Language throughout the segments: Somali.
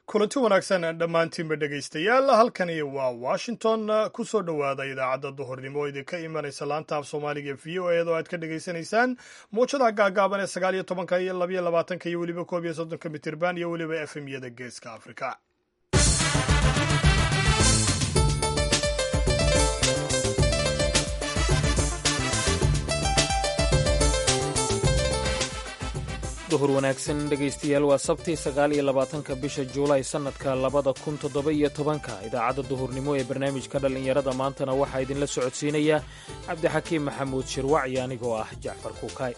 kulanti wanaagsan dhammaantiinba dhegaystayaal halkani waa washington ku soo dhowaada idaacadda duhurnimo oo idinka imanaysa laanta af soomaaliga v o eed oo aad ka dhegaysanaysaan muwjadaha gaagaaban ee sagaal iyo tobanka iyo labayo labaatanka iyo weliba koob iyo soddonka mitirban iyo weliba efemyada geeska afrika duhur wanaagsan dhegaystayaal waa sabtii sagaal iyo labaatanka bisha juulaay sannadka labada kun toddoba iyo tobanka idaacadda duhurnimo ee barnaamijka dhallinyarada maantana waxaa idinla socodsiinaya cabdixakiim maxamuud shirwacyi anigoo ah jacfar kuukaay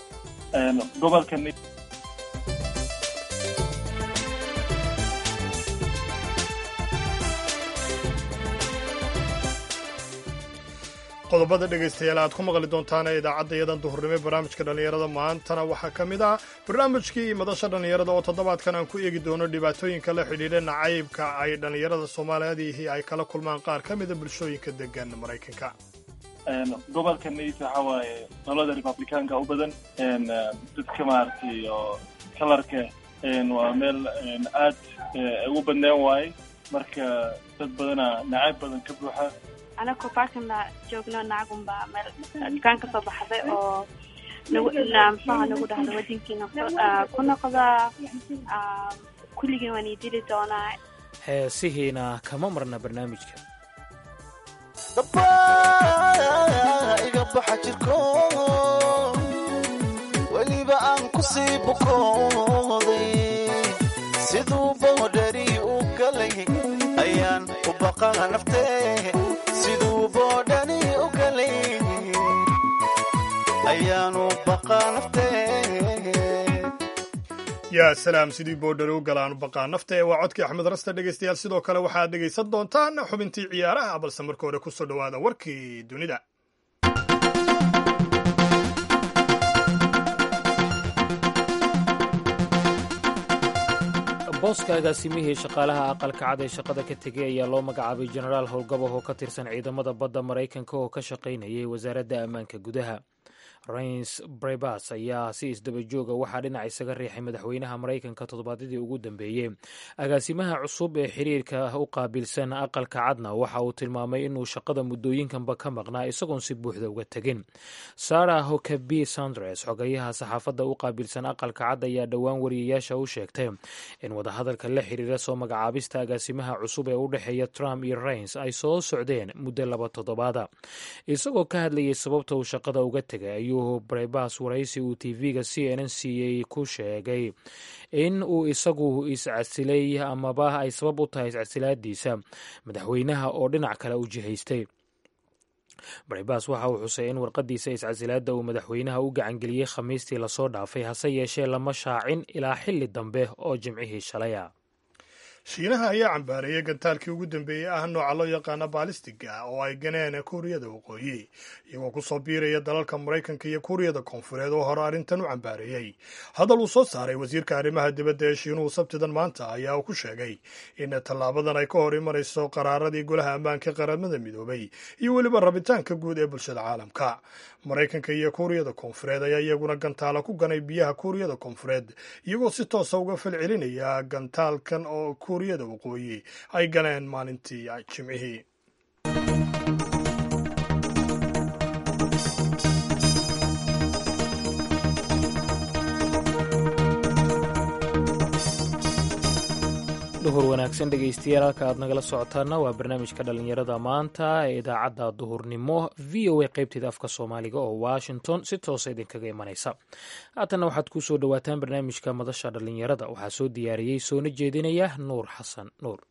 qodobada dhegaystayaal aad ku maqli doontaan ee idaacaddayadan duhurnimo ee barnaamijka dhallinyarada maantana waxaa ka mid ah barnaamijkii madasha dhallinyarada oo toddobaadkan aan ku eegi doono dhibaatooyinka la xidhiidha nacaybka ay dhallinyarada soomaaliyeedihii ay kala kulmaan qaar ka mida bulshooyinka degan maraykanka gobolka nays waxa waaye dalada republicaanka u badan dadka maaragtay oo kalarka waa meel aad ugu badnaan waaye marka dad badana nacayb badan ka buuxa anakoo baarkana joogno nacagunbaa meel dukaan ka soo baxday oo muxuha nagu dhahda wadinkiina ku noqda kulligiin waan ii dili doonaa heesihiina kama marna barnaamijka iga baxa jirko weliba aan ku sii bukooday siduu boodhari u galay ayaan u baqaa naftee siduu boodhani u galay ayaanu baqaa naftee yaa salaam sidii boodhari u galaan baqaa nafta ee waa codkii axmed raste dhegaystayaal sidoo kale waxaad dhegaysan doontaan xubintii ciyaaraha balse marka hore ku soo dhowaada warkii dunida booska agaasimihii shaqaalaha aqalka cad ee shaqada ka tegay ayaa loo magacaabay jenaraal howlgabah oo ka tirsan ciidamada badda maraykanka oo ka shaqaynayay wasaaradda ammaanka gudaha rains brebas ayaa si isdabajooga waxaa dhinac isaga riixay madaxweynaha maraykanka toddobaadyadii ugu dambeeyey agaasimaha cusub ee xiriirka u qaabilsan aqalka cadna waxa uu tilmaamay inuu shaqada muddooyinkanba ka maqnaa isagoon si buuxda uga tegin sarah hokabi sandres xogayaha saxaafadda u qaabilsan aqalka cad ayaa dhowaan wariyayaasha u sheegtay in wadahadalka la xiriira soo magacaabista agaasimaha cusub ee u dhexeeya trump iyo rains ay soo socdeen muddo laba toddobaada isagoo ka hadlayay sababta uu shaqada uga tegay ayuu brebas waraysi uu tv-ga c n n c a ku sheegay in uu isagu iscasilay amaba ay sabab u tahay iscasilaadiisa madaxweynaha oo dhinac kale u jihaystay brebas waxa uu xusay in warqadiisa iscasilaadda uu madaxweynaha u gacangeliyey khamiistii lasoo dhaafay hase yeeshee lama shaacin ilaa xilli dambe oo jimcihii shalaya shiinaha ayaa cambaareeyay gantaalkii ugu dambeeyey ah nooca loo yaqaana baalistiga oo ay ganeen kuuriyada waqooyi iyagoo kusoo biiraya dalalka maraykanka iyo kuuriyada koonfureed oo hore arrintan u cambaareeyey hadal uu soo saaray wasiirka arrimaha dibadda ee shiinuhu sabtidan maanta ayaa uu ku sheegay in tallaabadan ay ka hor imanayso qaraaradii golaha ammaanka qaramada midoobay iyo weliba rabitaanka guud ee bulshada caalamka maraykanka iyo kuuriyada koonfureed ayaa iyaguna gantaala ku ganay biyaha kuuriyada koonfureed iyagoo si toosa uga falcelinaya gantaalkan oo kuuriyada waqooyi ay galeen maalintii jimcihii duhur wanaagsan dhegaystayaal halka aad nagala socotaana waa barnaamijka dhallinyarada maanta ee idaacadda duhurnimo v o a qaybteeda afka soomaaliga oo washington si toosa idinkaga imanaysa haatanna waxaad ku soo dhowaataan barnaamijka madasha dhallinyarada waxaa soo diyaariyey soona jeedinaya nuur xasan nuur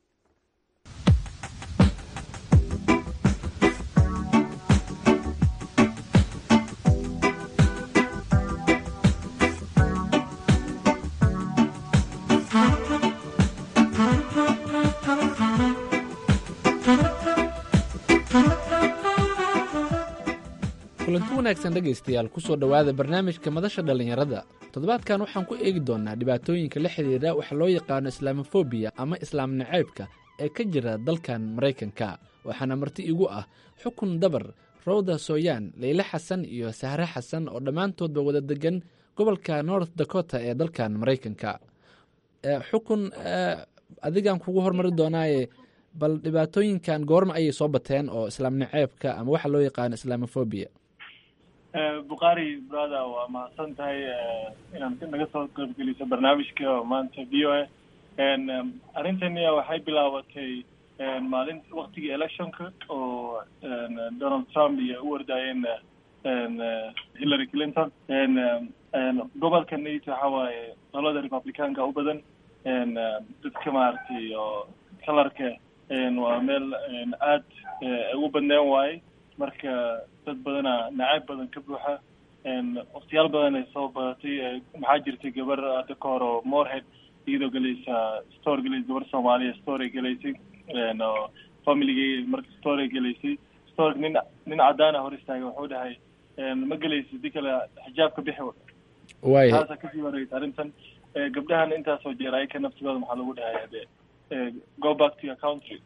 kulanti wanaagsan dhegaystayaal kusoo dhowaada barnaamijka madasha dhallinyarada toddobaadkan waxaan ku eegi doonnaa dhibaatooyinka la xidhiidha waxa loo yaqaano islamofobiya ama islaam naceybka ee ka jira dalkan maraykanka waxaana marti igu ah xukun dabar rowda sooyaan leyle xasan iyo sahre xasan oo dhammaantoodba wada degan gobolka north dakota ee dalkan maraykanka xukun adigaan kugu hormari doonaaye bal dhibaatooyinkan goorma ayay soo bateen oo islaam naceebka ama waxa loo yaqaano islamophobia bukhaari brother waa mahadsan tahay inaad naga soo qaybgeliso barnaamijka maanta v o a arrintani waxay bilaabatay maalin waktigii electionka oo donald trump iyo u ordaayeen hillary clinton gobolka nato waxa waaye qolada republicanka u badan dadka maaragtay oo kalarka waa meel aad ugu badneen waaye marka dad badana nacayb badan ka buuxa waktiyaal badan ay soo badatay maxaa jirtay gabar hadda ka hor oo morehead iyadoo gelaysa store gelaysa gabar soomaaliya store ay gelaysay oo familygay marka store ay gelaysay store nin nin caddaana hor istaagay wuxuu dhahay ma gelaysa di kale xijaabka bixi waaya taasa kasii wareysa arrintan gabdhahan intaasoo jeer ayaka naftigooda maxaa lagu dhahay ade go back to your country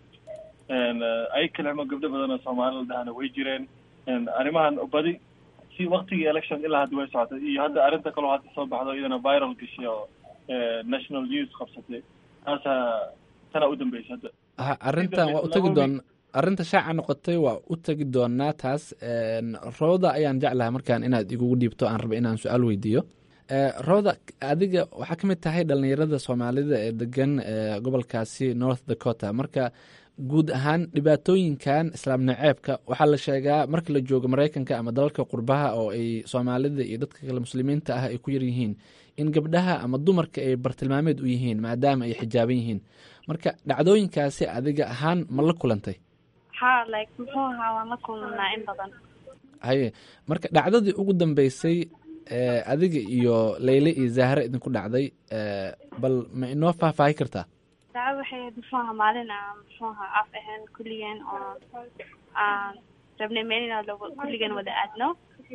ay kalema gabdho badan oo soomaali la dhahana way jireen arrimahan badi si waktigii election ilaa hadda way socotay iyo hadda arrinta kaloo hadda soo baxdo iyadana viral gashay oo national news qabsatay taasa tana u dambeysa hadda ha arrintan waa u tegi doon arrinta shaaca noqotay waa u tegi doonaa taas rooda ayaan jeclahay markaan inaad igugu dhiibto aan raba inaan su-aal weydiiyo rooda adiga waxaa ka mid tahay dhalinyarada soomaalida ee degan gobolkaasi north dakota marka guud ahaan dhibaatooyinkan islaam naceebka waxaa la sheegaa marka la joogo maraykanka ama dalalka qurbaha oo ay soomaalida iyo dadka kale muslimiinta ah ay ku yar yihiin in gabdhaha ama dumarka ay bartilmaameed u yihiin maadaama ay xijaaban yihiin marka dhacdooyinkaasi adiga ahaan ma la kulantay ha like muxuu ahaa waan la kulnaa in badan haye marka dhacdadii ugu dambeysay adiga iyo leyle iyo zahre idinku dhacday bal ma inoo faahfaahi kartaa dacwo waxay ahayd muxuu ahaa maalin aan muxuu ahaa af ahayn kulligeen oo aan rabnay meel inaan lagu kulligeen wada aadno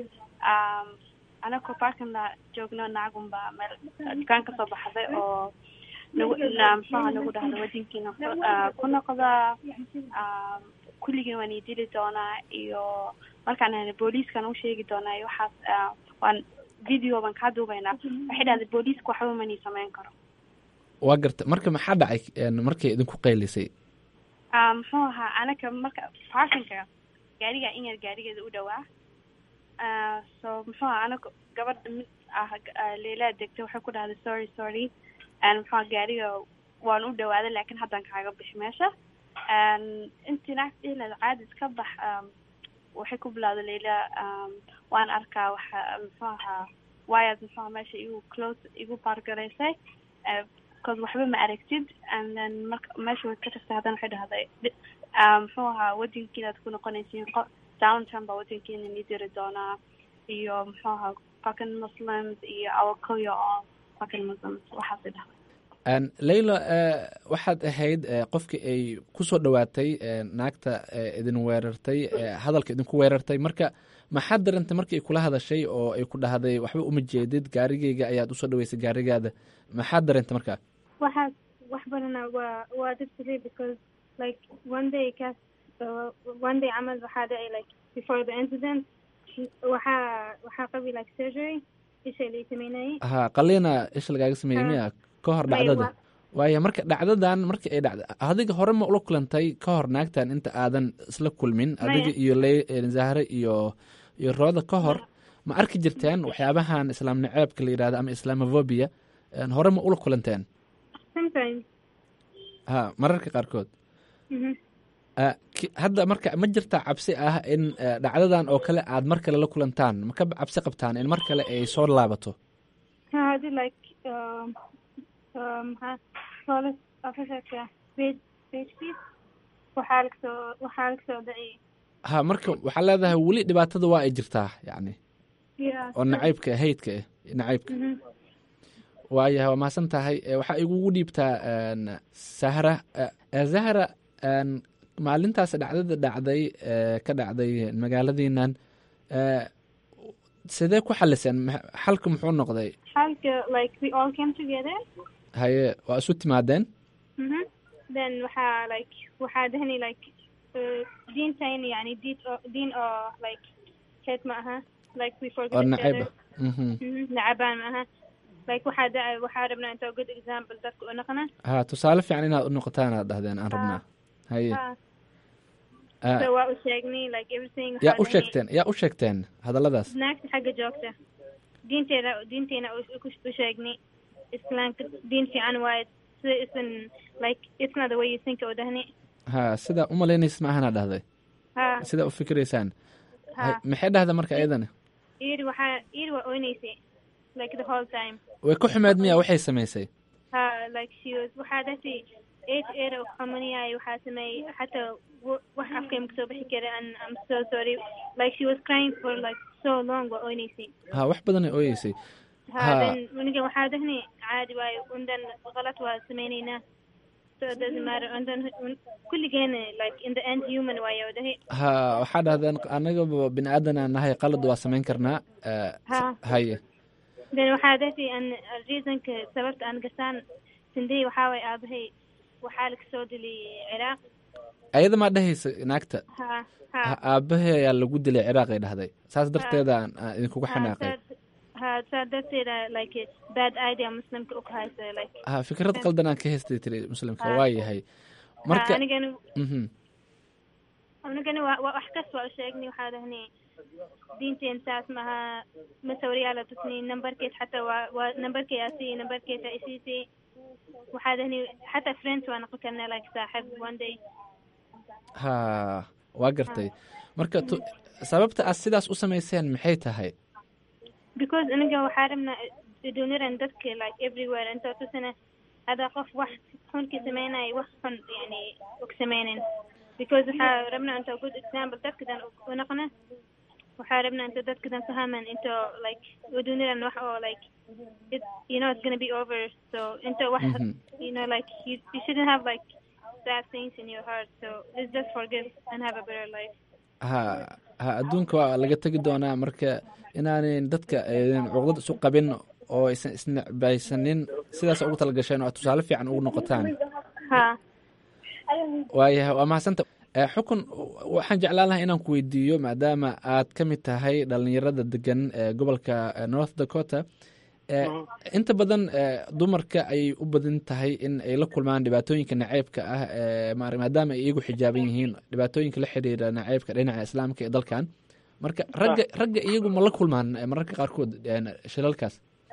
anagoo parkana joogno nacagunba meel dukaan kasoo baxday oo nagu muxuu ahaa nagu dhahda wadinkiina ku noqda kulligeen waan idili doonaa iyo markaan ahna booliiskan u sheegi doonaa iyo waxaas waan video baan kaa duubaynaa waxay dhahday booliiska waxba mani samayn karo waa garta marka maxaa dhacay markay idinku qaylisay muxuu ahaa anaka marka parkinka gaariga in yar gaarigeeda u dhawaa so muxuu ahaa anaga gabadha mid ah leilaa degtay waxay ku dhahday sorry sorry muxuu aha gaariga waan u dhawaaday laakiin haddaan kaaga bixi meesha intii naagta dhihileed caadi iska bax waxay ku bilawday leila waan arkaa waxa muxuu ahaa waayaad muxuu aha meesha igu close igu baargaraysay cause waxba ma aragtid and then marka meesha way ka tagtay haddana waxay dhahday muxuu ahaa wadankiinaad ku noqonaysiin qo downtown baa wadankiina nii diri doonaa iyo muxuu ahaa fucking muslims iyo awakoyo oo fucking muslims waxaasay dhahday leyla waxaad ahayd qofkii ay ku soo dhowaatay naagta idin weerartay hadalka idinku weerartay marka maxaad darantay markii ay kula hadashay oo ay ku dhahday waxba uma jeedid gaarigeyga ayaad usoo dhaweysay gaarigaada maxaad dareentay markaa waxaad wax badana waa waa dadkale because like one day kaas uh, one day camal waxaa dhacay like before the incident waxaa waxaa qabi like surgery isha lay sameynayay ha qaliina isha lagaaga sameeyey miya ka hor dhacdada waaya marka dhacdadan markii ay dhacda adiga hore ma ula kulantay ka hor naagtan inta aadan isla kulmin adiga iyo le zahre iyo iyo rooda ka hor ma arki jirteen waxyaabahan islaam naceebka la yidhahdo ama islamofobia hore ma ula kulanteen sometimes ha mararka qaarkood mhm hadda marka ma jirta cabsi ah in dhacdadan oo kale aad mar kale la kulantaan ma ka cabsi qabtaan in mar kale ay soo laabato ha hadii like um, um, maxaa police officerka page pagekiis waxaa lagasoo waxaa lagasoo dhaciyay ha marka waxaa leedahay weli dhibaatada waa ay jirtaa yacni yeah oo nacaybka haydka ah nacaybka mhm waayahay waa mahadsan tahay waxaa igugu dhiibtaa sahra zahra maalintaas dhacdada dhacday ka dhacday magaaladiinan sidee ku xaliseen xalka muxuu noqday halka like we all came together haye waa isu timaadeen mhm then waxaa like waxaa dhahnay like uh, diintayn yani diin oo diin oo like heed ma aha like we forget oo each nacayb other ah Mhm. Mhm, nacabaan ma aha like waxaa da- waxaa rabnaa inta good example dadka u noqona ha tusaale fiican inaad u noqotaan aad dhahdeen aan rabnaa haye Ha. Ah, so waa u sheegnay like everything yaa waxaa u dhahnay- sheegteen yaa u sheegteen hadalladaas naagta xagga joogta diinteeda diinteena u- u u sheegnay islaamka diin fiican waaye sida isan like it's not the way you think oo dhahni ha sidaa u malaynaysid ma ahana dhahday ha sidaa u fikiraysaan ha Hay- maxay dhahda marka iyadana iyadi waxaa iyadi waa oynaysay like the whole time way ku xumeed miya waxay samaysay ha like she was waxaa dhahtay eight eight oo qamaniyay waxaa sameeyey xataa wa- wax afkay ma kasoo bixi kara and I'm so sorry like she was crying for like so long waa oynaysay ha wax badanay ooyeysay ha Ha. then waniga waxaa dhahnay caadi waayo undan qalad waa sameynaynaa so it doesn't matter undan kulligeena like in the end human waayo dhahay ha waxaa dhahdeen anagaba bini aadan aan nahay qalad waa samayn karnaa Eh, Ha. haye then waxaa dhahtay an reasonka sababta aan gasaan sindey waxaa waay aabahay waxaa laga soo dilay ciraaq ayada maa dhehaysa naagta ha ha Ha, aabbahe ayaa lagu dilay ciraaqay dhahday saas darteeda aan aan idinkuga xanaaqay ha saa darteeda like bad idea muslimka u kahaysa like ha fikrad qaldan aan ka haystay tiri muslimka Ha. waa yahay ha marka anigana mhm anigana waa waa wax kasta waa u sheegnay waxaa dhahnay diinteen saas maha masawiryaala tusnay nambarkeed xataa waa waa nambarkee asii nambarkeeda isiisay waxaa dhahnay xataa friends waa noqon karnaa like saaxib one day ha waa gartay marka tu- sababta aad sidaas u samayseen maxay tahay because aniga waxaa rabnaa duniran dadka like everywhere intoo tusina hadaa qof wax xun ka sameynaya wax xun yani og sameynin because waxaa rabnaa intoo good example dadkadan u noqona waxaa rabnaa inta dadkadan fahaman intoo like duniran wax oo like it, you know it's gonna be over so intoo wax Mhm. you know like you, you shouldn't have like bad things in your heart so let's just forgive and have a better life ha ha adduunka waa laga tegi doonaa marka inaanan dadka aydan cuqdad isu qabin oo aysan isnecbaysanin sidaas ugu talagasheen oo aad tusaale fiican ugu noqotaan ha waayahay waa mahadsanta Eh, xukun waxaan jeclaan lahaa inaan ku weydiiyo maadaama aad ka mid tahay dhalinyarada degan ee gobolka eh, north dakota Eh, inta badan eh, dumarka ayay u badan tahay in ay la kulmaan dhibaatooyinka naceybka ah ee maar- maadaama ay iyagu xijaaban yihiin dhibaatooyinka la xiriira naceybka dhinaca islaamka ee dalkan marka ragga ragga iyagu ma la kulmaan eh, mararka qaarkood eh, shilalkaas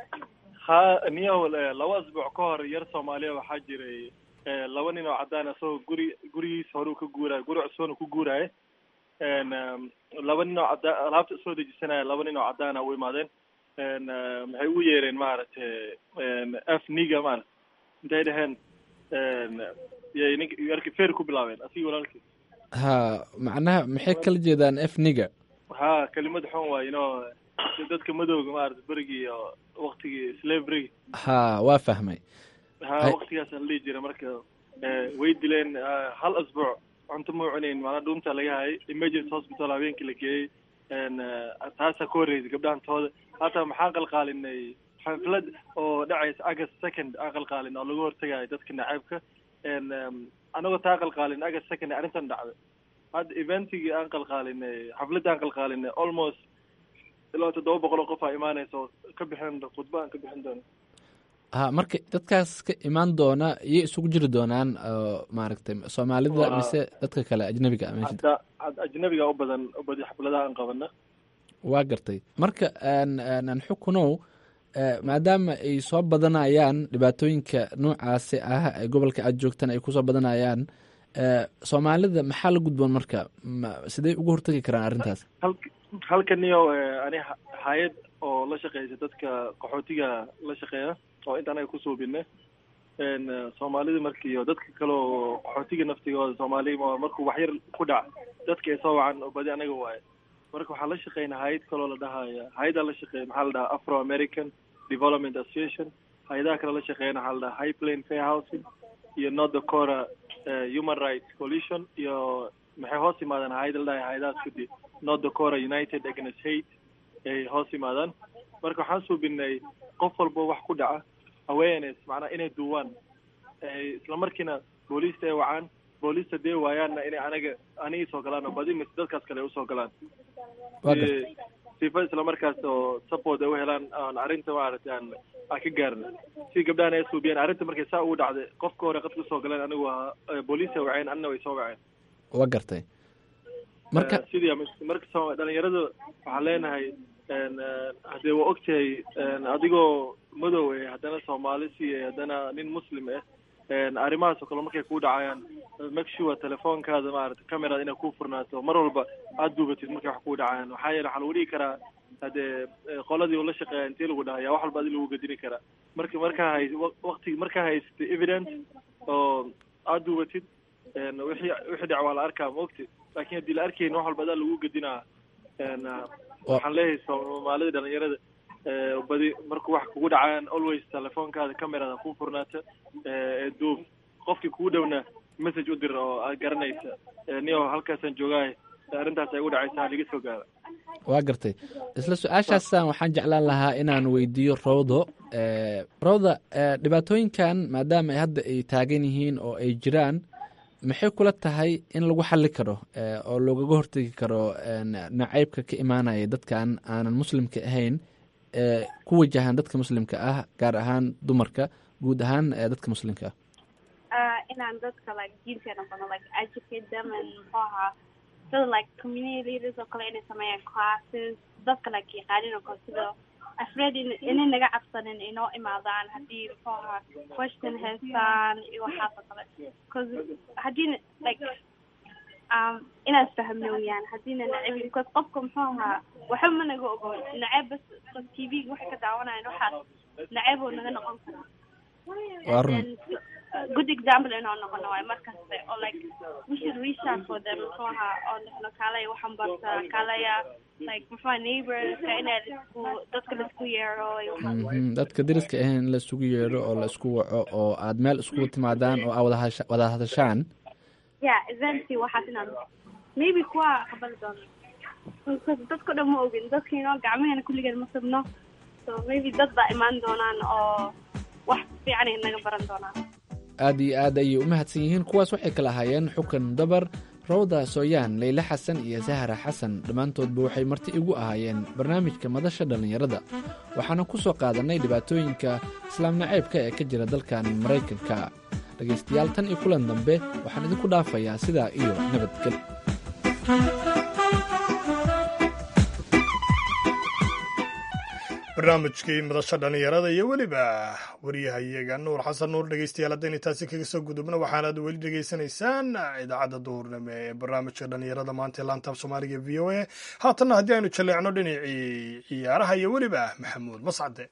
ha niyow eh, laba asbuuc ka hor yar soomaaliya waxaa jiray eh, laba nin oo cadaan asagoo guri gurigiisa hore uu ka guuraayo guri cusubna ku guuraayo n laba nin oo cadaan alaabta soo dejisanaya laba nin oo cadaana u imaadeen n maxay ugu yeereen maaragtay n f niga maarata intay dhaheen n yay nink yarki feer ku bilaabeen asigi walaalkii ha macnaha maxay kala jeedaan efniga ha kelimad xun waay inoo dadka madowga maarata berigii iyo waktigii slavery ha waa fahmay ha Ay- waktigaasa la dhihi jira marka eh, way dileen ah, hal asbuuc cunto ma cunayn maanaa dhuunta laga hayay emergency hospital habeenkii la geeyey n taasaa ka horreysay gabdhahantooda hataa maxaa qalqaalinay xaflad oo dhacaysa august second aan qalqaalin oo laga hortagayo dadka nacaybka n anagoo taa qalqaalin august second arrintan dhacday hadda eventigii aan qalqaalinay xafladda aan qalqaalinay almost ilaa toddoba boqol oo qof aa imaanaysa oo ka bixin khudba aan ka bixin doono ha marka dadkaas ka imaan doona iyay isugu jiri doonaan oo maaragtay soomaalida Waa- mise dadka kale ajnabiga ah meesha hadda had- ajnabiga u badan u badi xafladaha aan qabana waa gartay marka aan- aan aan xukunow eh, maadaama ay soo badanayaan dhibaatooyinka noocaasi ah ee gobolka aad joogtaan ay kusoo badanayaan eh, soomaalida maxaa la gudboon marka ma- sidee uga hortagi karaan arrintaas halk halka niyo eh, ani ha- hay-ad oo la shaqeysa dadka qaxootiga la shaqeeya oo inta anaga kusuubine n soomaalida markiiyo dadka kale oo qaxootiga naftigooda soomaali ma- markuu waxyar ku dhac dadka ay soo wacan oo badi anaga waaye marka waxaa la shaqeynaa hay-ad kaloo la dhahaya hay-adaa la shaqeeya maxaa la dhahaa afro american development association hay-adaha kale la shaqeeyana waxaa la dhahaa high plain fair housing iyo north dakota eh, human rights coalition iyo maxay hoos yimaadaan hay-ada la dhahay hay-adahaas kudi north dakota united against hate ay hoos yimaadaan marka waxaan suubinay qof walba wax ku dhaca awareness macnaa inay duuwaan ay isla markiina booliista ay wacaan booliista dee waayaanna inay anaga aniga soo galaan oo badi mise dadkaas kale ay usoo galaan Waa si gartay. si sifa islamarkaas oo support ay u helaan aan arrinta maaragtay aan aan ka gaarna si gabdhahan ay suubiyeen arrinta markay saa ugu dhacday qofka hore qadka usoo galeen anigu ahaa booliisa waceen anna way soo waceen waa gartay marka Eh, sidii ama- marka soo- dhalinyarada waxaan leenahay en, eh, haddee waa ogtahay en, adigoo madow eh haddana soomaali si eh haddana nin muslim ah en, arrimahaas oo kale markay kuu dhacayaan make sure telefoonkaada maarata camerada inay kuu furnaato mar walba aada duubatid markay wax kuu dhacayaan waxaa yeele waxaa lagu dhigi karaa haddee eh, qoladii ula shaqeeya intii lagu dhahaya wax walba adi lagu gedini karaa marka markaa hay waqti markaa haysatid evidence oo aada duubatid en, wixii wixii dhac waa la arkaa maogti laakiin haddii la arkaynin wax walba adaa lagu gedinaa en, ah, waxaan leeyahay soomaalida dhalinyarada eh, badi marku wax kugu dhacaan always telefoonkaada camerada kuu furnaata ee duub qofkii kugu dhowna message u dir oo aad garanaysa Eh, niyo halkaasaan joogaay arrintaas ay ugu dhacaysaa laga soo gaara waa gartay isla su-aashaasaan waxaan jeclaan lahaa inaan weydiiyo rawdo Eh, rawda eh, dhibaatooyinkan maadaama ay hadda ay taagan yihiin oo ay jiraan maxay kula tahay in lagu xali karo eh, oo loogaga hortegi karo en, nacaybka ka imaanaya dadkan aanan muslimka ahayn ee ku wajahan dadka muslimka ah gaar ahaan dumarka guud ahaan eh, dadka muslimka ah uh, inaan dadka like diinteena bano like educate them and muxuu ahaa sida like community leaders oo kale inay sameeyaan classes dadka like yaqaanin oo kale sida afraid in inay naga cabsanin inoo imaadaan haddii muxuu ahaa question haystaan iyo waxaas oo kale cause haddii like um inaad fahmno weyaan haddiina nacib because qofka muxuu ahaa waxba ma naga ogo naceb bas t v waxay ka daawanayan waxaas naceb oo naga noqon karaa Waa run. And then, uh, good example inoo noqono waay markaste oo like we should reach out for them muxuu ahaa oo dhahno kaalaya waxaan barta kaalaya like muxuu ahaa neighborska inaa laisku dadka laisku yeero iyo waxaas Mhm, dadka deriska ahayn in la isugu yeedho oo la isku waco oo aad meel iskugu timaadaan oo aad wada hasha- wada hadashaan yeah eventually waxaas inaan maybe kuwa qabali doono because dadka dhan ma ogin dadkiinoo gacmaheena kulligeed ma sabno so maybe dad baa imaan doonaan oo wax fiican ay naga baran doonaan aad iyo aad ayay u mahadsan yihiin kuwaas waxay kala ahaayeen xukan dabar rawda sooyaan leyle xasan iyo sahra xasan dhammaantoodba waxay marti igu ahaayeen barnaamijka madasha dhallinyarada waxaana ku soo qaadannay dhibaatooyinka islaam naceybka ee ka jira dalkan maraykanka dhegaystayaal tan iyo kulan dambe waxaan idinku dhaafayaa sidaa iyo nabadgel barnaamijkii madasha dhallinyarada iyo weliba waryahayaga nuur xasan nuur dhegeystayaal haddayna taasi kaga soo gudubno waxaanaad weli dhegeysanaysaan idaacadda duurnimo ee barnaamijka dhallinyarada maanta ee laantaaf soomaaliga v o a haatanna haddii aynu jaleecno dhinacii ciyaaraha iyo weliba maxamuud mascade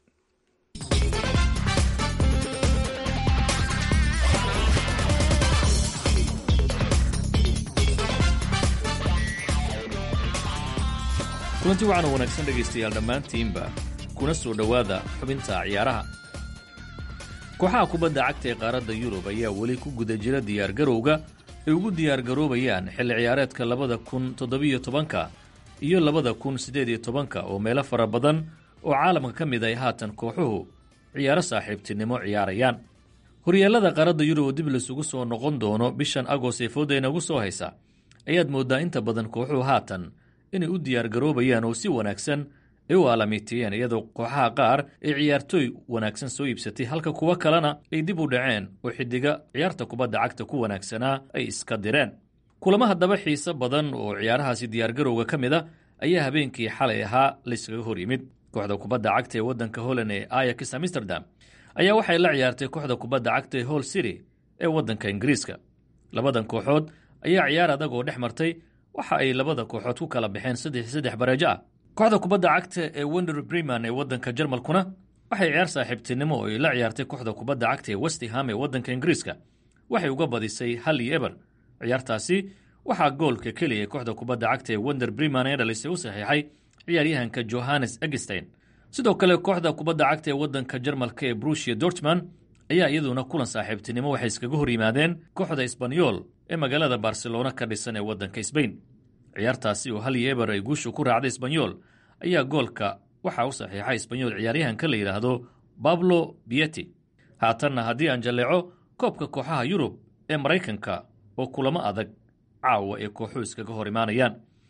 kulanti waxaana wanaagsan dhegaystayaal dhammaantiinba kuna soo dhowaada xubinta ciyaaraha kooxaha kubadda cagta ee qaaradda yurub ayaa weli ku guda jira diyaargarowga ay ugu diyaargaroobayaan xilli ciyaareedka labada kun toddobiyo tobanka iyo labada kun siddeed iyo tobanka oo meelo fara badan oo caalamka ka mid ay haatan kooxuhu ciyaaro saaxiibtinimo ciyaarayaan horyaallada qaaradda yurub oo dib laysugu soo noqon doono bishan agost ee fooda inagu soo haysa ayaad mooddaa inta badan kooxuhu haatan inay u diyaargaroobayaan oo si wanaagsan ay u aalamiitiyeen iyadoo kooxaha qaar ay ciyaartooy wanaagsan soo iibsatay halka kuwo kalena ay dib u dhaceen oo xiddiga ciyaarta kubadda cagta ku wanaagsanaa ay iska direen kulamo haddaba xiise badan oo ciyaarahaasi diyaargarowga ka mid a ayaa habeenkii xalay ahaa layskaga hor yimid kooxda kubadda cagta ee waddanka holland ee ayax amsterdam ayaa waxay la ciyaartay kooxda kubadda cagta ee hall city ee waddanka ingiriiska labadan kooxood ayaa ciyaar adag oo dhex martay waxa ay labada kooxood ku kala baxeen saddex saddex bareejo ah kooxda kubadda cagta ee wender breman ee waddanka jarmalkuna waxay ciyaar saaxiibtinimo oo ay la ciyaartay kooxda kubadda cagta ee westham ee waddanka ingiriiska waxay uga badisay hal iyo eber ciyaartaasi waxaa goolka keliya kooxda kubadda cagta ee wender breman ee dhalisay u saxiixay ciyaaryahanka johannes egstein sidoo kale kooxda kubadda cagta ee waddanka jarmalka ee brushia dortman ayaa iyaduna kulan saaxiibtinimo waxay iskaga hor yimaadeen kooxda isbanyol ee magaalada barcelona ka dhisan ee waddanka sbain ciyaartaasi oo hal iyo eber ay guushu ku raacday isbanyol ayaa goolka waxaa u saxiixay isbanyol ciyaaryahanka la yidhaahdo bablo bieti haatanna haddii aan jalleeco koobka kooxaha yurub ee maraykanka oo kulamo adag caawa ee kooxuhu iskaga hor imaanayaan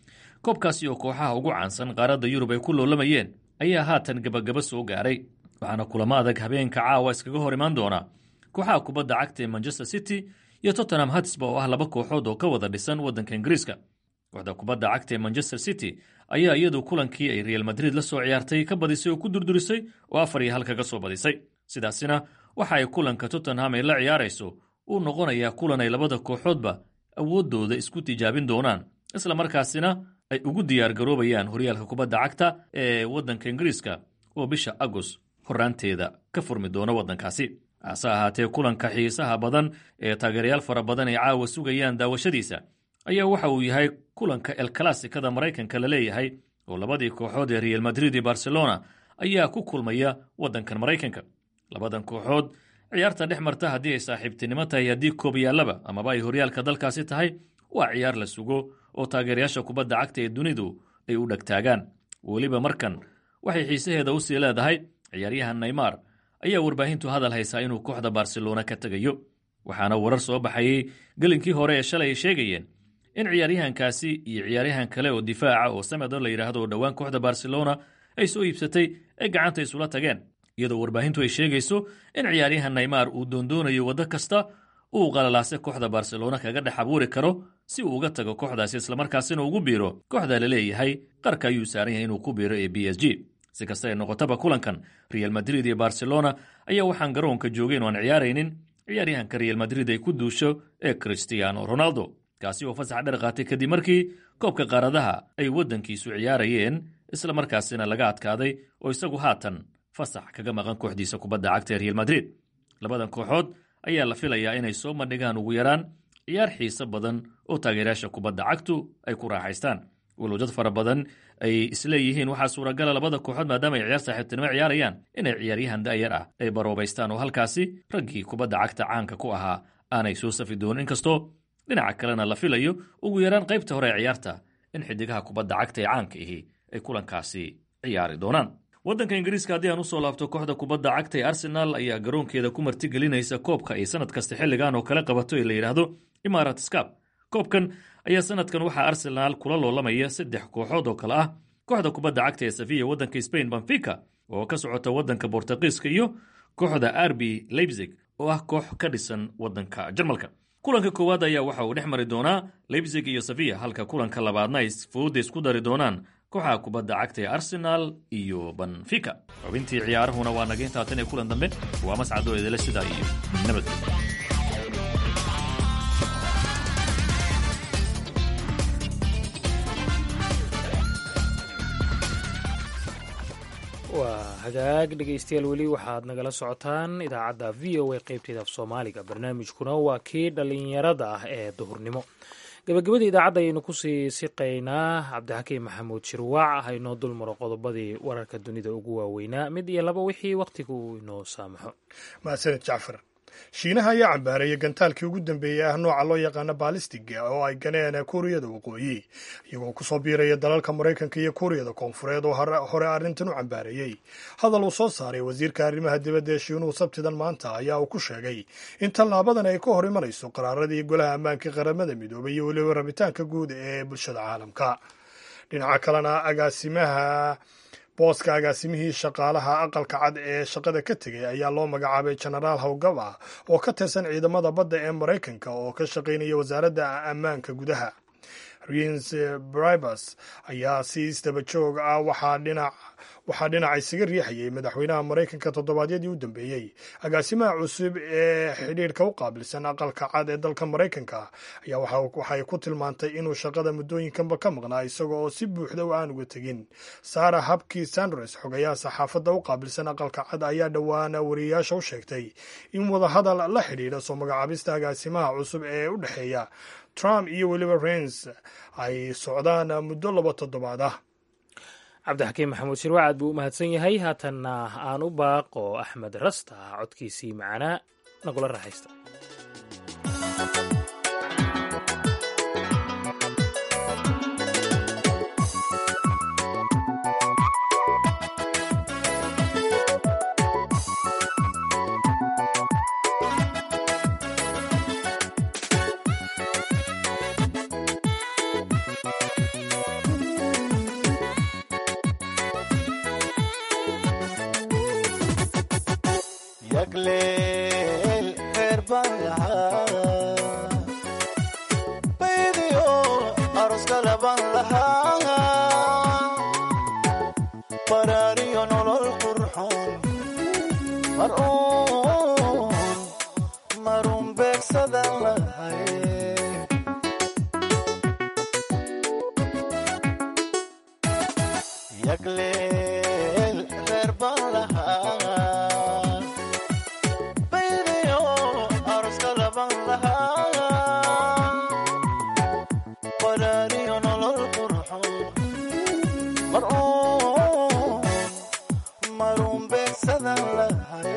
koobkaasi oo kooxaha ugu caansan qaaradda yurub ay ku loolamayeen ayaa haatan gabagaba soo gaaray waxaana kulamo adag habeenka caawa iskaga hor imaan doona kooxaha kubadda cagta ee manchester city iyo tottenham hatsba oo ah laba kooxood oo ka wada dhisan waddanka ingiriiska kooxda kubadda cagta ee manchester city ayaa iyadu kulankii ay real madrid la soo ciyaartay ka badisay oo ku durdurisay oo afar iyo hal kaga soo badisay sidaasina waxa ay kulanka tottenham ay la ciyaarayso uu noqonayaa kulan ay labada kooxoodba awooddooda isku tijaabin doonaan isla markaasina ay ugu diyaar garoobayaan horyaalka kubadda cagta ee waddanka ingiriiska oo bisha agost horraanteeda ka furmi doona waddankaasi hase ahaatee kulanka xiisaha badan ee taageerayaal fara badan ay caawa sugayaan daawashadiisa ayaa waxa uu yahay kulanka el classicada maraykanka la leeyahay oo labadii kooxood ee real madrid iyo barcelona ayaa ku kulmaya waddankan maraykanka labadan kooxood ciyaarta dhex marta haddii ay saaxiibtinimo tahay haddii koobyaalaba amaba ay horyaalka dalkaasi tahay waa ciyaar la sugo oo taageerayaasha kubadda cagta ee dunidu ay u dhegtaagaan weliba markan waxay xiisaheeda usii leedahay ciyaaryahan neymar ayaa warbaahintu hadal haysaa inuu kooxda barcelona ka tegayo waxaana warar soo baxayey gelinkii hore ee shalay ay sheegayeen in ciyaaryahankaasi iyo ciyaaryahan kale oo difaaca oo samedo la yidhaahdo oo dhowaan kooxda barcelona ay soo iibsatay ay gacanta isula tageen iyadoo warbaahintu ay sheegayso in ciyaaryahan neymar uu doondoonayo waddo kasta uu qalalaase kooxda barcelona kaga dhex abuuri karo si uu uga tago kooxdaasi islamarkaasina ugu biiro kooxda la leeyahay qarka ayuu saaran yahay inuu ku biiro ee b s g si kasta ay noqotaba kulankan real madrid iyo barcelona ayaa waxaan garoonka joogeen oo aan ciyaaraynin ciyaaryahanka real madrid ay ku duusho ee cristiano ronaldo kaasi oo fasax dher qaatay kadib markii koobka qaaradaha ay waddankiisu ciyaarayeen isla markaasina laga adkaaday oo isagu haatan fasax kaga maqan kooxdiisa kubadda cagta ee real madrid labadan kooxood ayaa la filayaa inay soo bandhigaan ugu yaraan ciyaar xiise badan oo taageerayaasha kubadda cagtu ay ku raaxaystaan walow dad fara badan ay isleeyihiin waxaa suuragala labada kooxood maadaama ay ciyaar saaxiibtinimo ciyaarayaan inay ciyaaryahan da'yar ah ay baroobaystaan oo halkaasi raggii kubadda cagta caanka ku ahaa aanay soo safi doonin inkastoo dhinaca kalena la filayo ugu yaraan qaybta hore ee ciyaarta in xidigaha kubadda cagta ee caanka ihi ay kulankaasi ciyaari doonaan waddanka ingiriiska haddii aan usoo laabto kooxda kubadda cagta ee arsenal ayaa garoonkeeda ku martigelinaysa koobka ay sanad kasta xilligan oo kale qabato ee la yidhaahdo imarat scap koobkan ayaa sanadkan waxaa arsenaal kula loolamaya saddex kooxood oo kale ah kooxda kubadda cagta ee safiya waddanka spain benfica oo ka socota waddanka bortuqiiska iyo kooxda arbi leipzig oo ah koox ka dhisan waddanka jarmalka kulanka koowaad ayaa waxa uu dhex mari doonaa leipzig iyo safiya halka kulanka labaadna ay fooda isku dari doonaan kooxaha kubadda cagta ee arsenal iyo benfica xubintii ciyaarahuna waa naga intaatan ee kulan dambe waa mascadoo idile sidaa iyo nabadgelyo waa hagaag dhegaystayaal weli waxaad nagala socotaan idaacadda v o a qaybteeda af soomaaliga barnaamijkuna waa kii dhallinyarada ah ee duhurnimo gabagabadii idaacadda ayaynu kusii siqaynaa cabdixakiim maxamuud shirwaac ah inoo dul maro qodobadii wararka dunida ugu waaweynaa mid iyo laba wixii wakhtiga uu inoo saamaxo mahadsaned jacfar shiinaha ayaa cambaareeyay gantaalkii ugu dambeeyey ah nooca loo yaqaano baalistiga oo ay ganeen kuuriyada waqooyi iyagoo kusoo biiraya dalalka maraykanka iyo kuuriyada koonfureed oo hore arrintan u cambaareeyey hadal uu soo saaray wasiirka arrimaha dibadda ee shiinuhu sabtidan maanta ayaa uu ku sheegay in tallaabadan ay ka hor imanayso qaraaradii golaha ammaanka qaramada midoobay iyo weliba rabitaanka guud ee bulshada caalamka dhinaca kalena agaasimaha booska agaasimihii shaqaalaha aqalka cad ee shaqada ka tegay ayaa loo magacaabay genaraal howgaba oo ka tirsan ciidamada badda ee maraykanka oo ka shaqaynaya wasaaradda ammaanka gudaha rins bribers ayaa si isdaba joog ah waxaa dhinac waxaa dhinaca isaga riixayay madaxweynaha maraykanka toddobaadyadii u dambeeyey agaasimaha cusub ee xidhiidhka u qaabilsan aqalka cad ee dalka maraykanka ayaa waxay ku tilmaantay inuu shaqada muddooyinkanba ka maqnaa isaga oo si buuxda u aan uga tegin sara habki sandres xogayaha saxaafadda u qaabilsan aqalka cad ayaa dhowaana wariyayaasha u sheegtay in wadahadal la xidhiidha soo magacaabista agaasimaha cusub ee u dhexeeya trump iyo weliba rens ay socdaan muddo laba toddobaad ah cabdixakiim maxamuud shirwac aad buu u mahadsan yahay haatanna aan u baaqo axmed rasta codkiisii macanaa nagula raaxaysta yagleel reer baan lahaa baydiyo aroskala baan lahaa baraariyo nolol qurxoon mar uun marun beegsadan lahay yagleel reer baan lahaa baydiyo aroskala baan lahaa baraariyo nolol qurxoon mar uun marun beegsadan lahay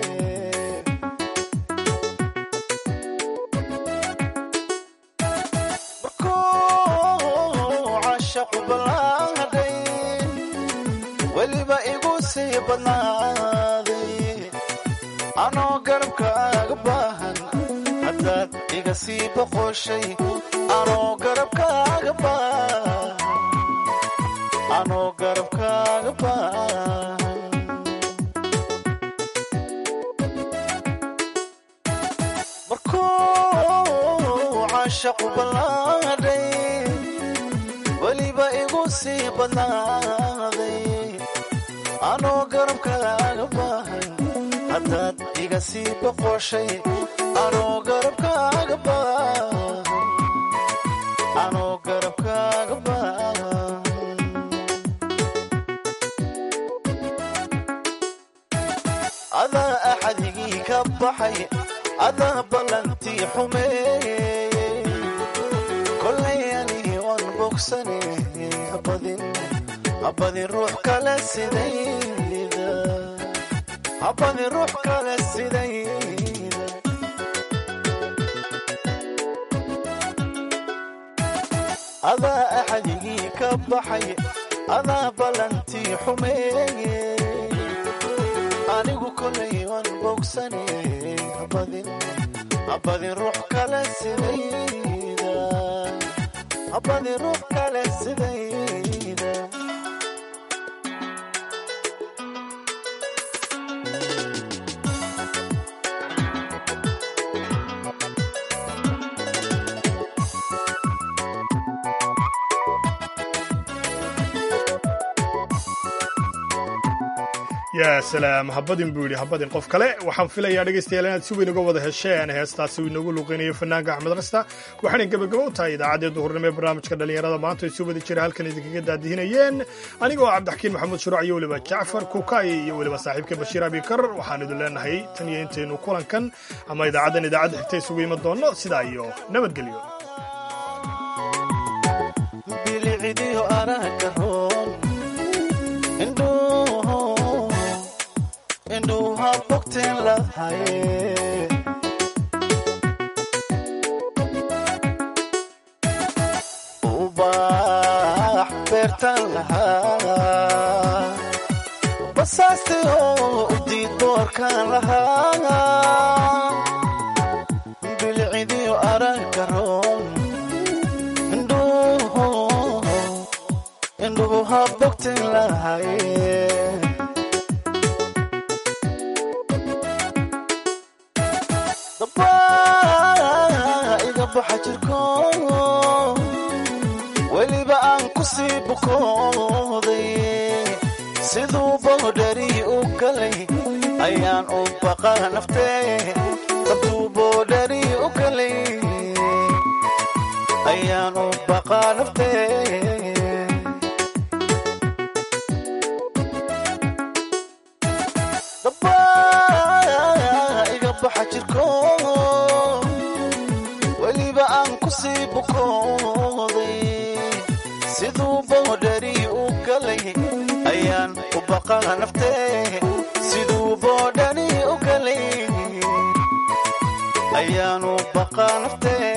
markuu cashaqu ballaadhay weliba igu sii badnaaday anoo garabkaaga baahan haddaad iga sii boqoshay anoo garabkaaga baahan anoo garabkaaga baahan markuu cashaqu ballaadhay weliba igu sii badnaaday anoo garabkaaga baahan haddaad iga sii boqoshay anoo garabkaaga baahan anoo garabkaaga baahan adaa axadigii ka baxay adaa ballantii xumeeyey kolay anigi waan bogsane habadin habadin ruux kale sidayda habadin ruux kale sidayda adaa axadigii ka baxay adaa ballantii xumeeyey anigu kolay waan bogsane habadin habadin ruux kale sidayda habadin ruux kale sidayda yaa salaam habadin buu yidhi habadin qof kale waxaan filayaa dhegaystayaal inaad si weyn uga wada hesheen heestaasi uu inoogu luuqeynayo fanaanka axmed rasta waxaanay gebagabo u tahay idaacaddii duhurnimo ee barnaamijka dhallinyarada maanta ay soo wada jira halkan idinkaga daadihinayeen anigoo cabdixakiin maxamuud shuruuc iyo weliba jacfar kukaay iyo weliba saaxiibka bashiir abikar waxaan idin leenahay tan iyo intaynu kulankan ama idaacaddan idaacadda xigta isugu iman doonno sidaa iyo nabadgelyo bilicidiyo aragga roon indhuhu indhuha bogteen lahaye ubax beertan lahaa basaasti oo udiid boorkan lahaa bilicidiyo aragga roon indhuhu indhuhu ha bogteen lahaye daba iga baxa jirko weliba aan ku sii bukooday siduu boodhari u galay ayaan u baqa naftee dabtuu boodhari u galay ayaan u baqa naftee daba iga baxa jirko weliba aan ku sii bukooday siduu boodhari u galay ayaan u baqa naftee siduu boodhari u galay ayaan u baqa naftee